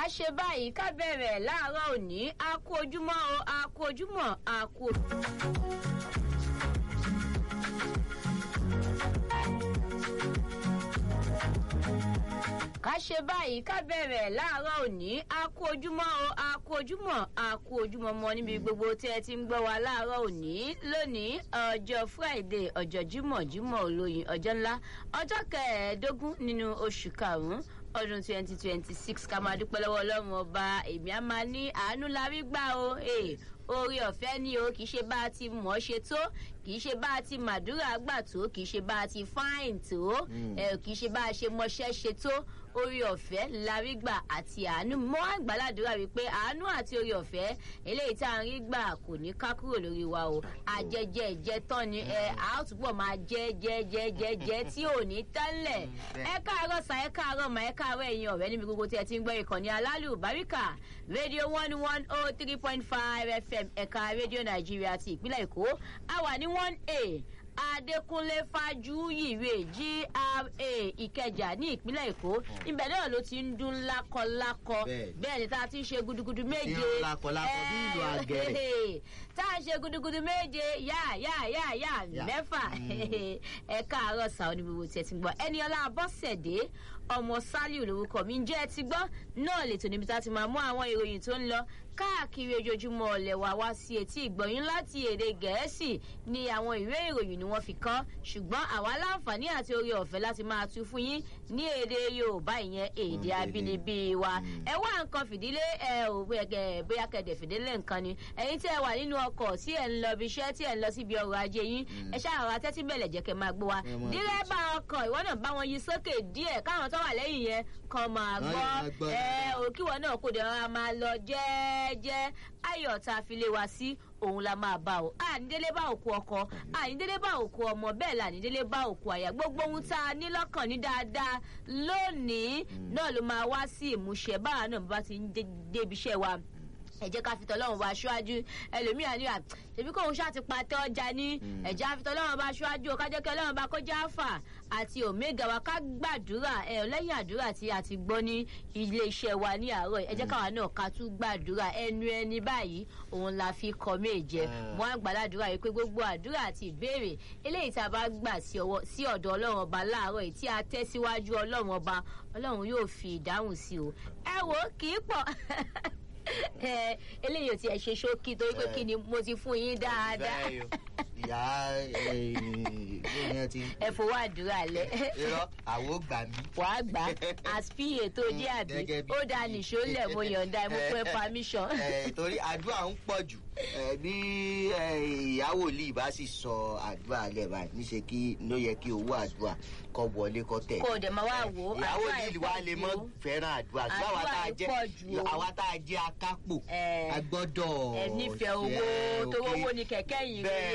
ká ṣe báyìí ká bẹ̀rẹ̀ láàárọ̀ òní a kú ojúmọ́ o a kú ojúmọ́ a kú. ká ṣe báyìí ká bẹ̀rẹ̀ láàárọ̀ òní a kú ojúmọ́ o a kú ojúmọ́ a kú ojúmọ́ mọ́ níbi gbogbo tí ẹ ti ń gbọ́ wa láàárọ̀ òní lónìí ọjọ́ friday ọjọ́ jímọ̀ jímọ̀ olóyin ọjọ́ ńlá ọjọ́ kẹẹ̀ẹ́dógún nínú oṣù karùn-ún ọdún twenty twenty six ká máa dúpẹ́ lọ́wọ́ ọlọ́run ọba èmi á máa ní àánú la rí gbà o oore ọ̀fẹ́ ni o kì í ṣe bá a ti mọ̀ ọ́ ṣe tó kì í ṣe bá a ti màdúrà gbà tó kì í ṣe bá a ti fáìn tó kì í ṣe bá a ṣe mọṣẹ́ ṣe tó orí ọ̀fẹ́ larígbà àti àánú mọ́ àgbàládùúrà wípé àánú àti orí ọ̀fẹ́ eléyìí tá à ń rí gbà kò ní ká kúrò lórí wa o àjẹjẹ ìjẹ tán ni ẹ a ó túbọ̀ máa jẹ jẹ jẹ jẹ jẹ tí ò ní tẹ́lẹ̀ ẹ káàárọ̀ sà ẹ káàárọ̀ mà ẹ káàárọ̀ ẹ̀yin ọ̀rẹ́ níbi gbogbo tí ẹ ti ń gbọ́ ìkànnì alálù báríkà rédíò one one oh three point five fm ẹ̀ka rédíò nàìjíríà ti ìpínlẹ̀ èkó a wà ní one a adékúnlé fájúyìwé gra ìkẹjà ní ìpínlẹ̀ èkó ibẹ̀ náà ló ti ń dún lákọlákọ bẹ́ẹ̀ ni tá a ti ń ṣe gudugudu méje lákọlákọ bí ìlú àgẹ̀rẹ̀ tá a ṣe gudugudu méje yá yá yá yá mẹ́fà ẹ káàárọ̀ sàwọn ní gbogbo tí ẹ ti gbọ́ ẹni ọlá abọ́sẹ̀dé ọmọ sálíù lorúkọ mi ń jẹ́ ẹ ti gbọ́ náà lè tò níbi tá a ti máa mú àwọn ìròyìn tó ń lọ káàkiri ojoojúmọ́ ọ̀lẹ̀ wá wá sí etí ìgbọ̀nyín láti èdè gẹ̀ẹ́sì ni àwọn ìwé ìròyìn ni wọ́n fi kán ṣùgbọ́n àwa láǹfààní àti orí ọ̀fẹ́ láti máa tu fún yín ní èdè yorùbá ìyẹn èdè abínibí wa ẹ wá nǹkan fìdílé ẹ ò bóyá kẹdẹ fìdílé nǹkan ni ẹyin tí ẹ wà nínú ọkọ̀ tí ẹ ń lọ ibi iṣẹ́ tí ẹ ń lọ síbi ọrọ̀ ajé yín ẹ ṣàrọ̀ atẹ́tí bẹ̀lẹ̀ jẹ́ kẹ́ máa gbọ́ wa dírẹ́bà ọkọ̀ ìwọ náà bá wọn yí sókè díẹ̀ káwọn tó wà lẹ́yìn yẹn kan máa gbọ́ ẹ òkìwọ náà kò dẹ̀ rọra máa lọ jẹ́ẹ́jẹ́ ayọ̀ tá a fi lé wa sí òun la máa bá o ànídélé bá òkú ọkọ ànídélé bá òkú ọmọ bẹ́ẹ̀ la ànídélé bá òkú àyà gbogbo ohun tá a ní lọ́kàn ní dáadáa lónìí náà ló máa wá sí ìmúṣẹ báwa náà bá ti ń débi iṣẹ́ wa ẹ jẹ́ ká fi tọ́lọ́run wá aṣáájú ẹlòmíà ní à ṣèbí kóun ṣáà ti patẹ́ ọjà ní ẹ̀jẹ̀ àfi tọ́lọ́run bá aṣáájú o ká jẹ́ kí ọlọ́run bá kọjá àfà àti omega wa ká gbàdúrà ẹ lẹ́yìn àdúrà tí a ti gbọ́ ní iléeṣẹ́ wa ní àárọ̀ ẹ jẹ́ káwa náà ká tún gbàdúrà ẹnu ẹni báyìí òun la fi kọ méje wọn á gbàdúrà yìí pé gbogbo àdúrà àti ìbéèrè eléyìí tá a bá gbà sí ọ̀dọ̀ ọlọ́run ọba láàárọ̀ yìí tí a tẹ́ síwájú ọlọ́run ọba ọlọ́run yóò fi ìdáhùn sí o ẹ wò kì í pọ̀ eléyìí ò tiẹ̀ ṣe ṣókí torí pé kí ni mo ti fún yín dáadáa. ìyá ìyẹn ti. ẹ fowó àdúrà lẹ. irọ́ àwo gbà mí. wàá gbà àspi ètò jẹ́ àbí ó da nìṣó lẹ̀ mo yọ̀ǹda ẹ̀ mo fún ẹ permission. torí àdúrà ń pọ̀ jù bí ìyàwó lì bá sì sọ àdúrà lẹ̀ báyìí níṣẹ́ kí ló yẹ kí owó àdúrà kọ wọlé kọ tẹ̀. kò dẹ̀ máa wá wò ó ìyàwó lì wá lè mọ fẹ́ràn àdúrà ṣùgbọ́n àwa tá a jẹ́ akápò a gbọ́dọ̀. ẹ nífẹ̀ẹ́ owó tó owó ni kẹ̀kẹ́ yìí